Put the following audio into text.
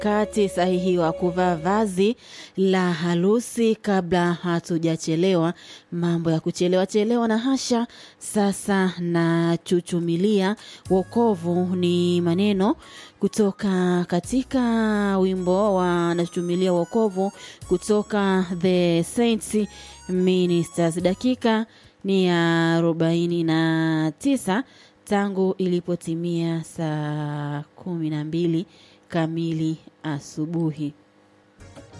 wakati sahihi wa kuvaa vazi la harusi kabla hatujachelewa. Mambo ya kuchelewa chelewa na hasha. Sasa na chuchumilia wokovu ni maneno kutoka katika wimbo wa nachuchumilia wokovu kutoka The Saints Ministers. Dakika ni ya arobaini na tisa tangu ilipotimia saa kumi na mbili kamili asubuhi.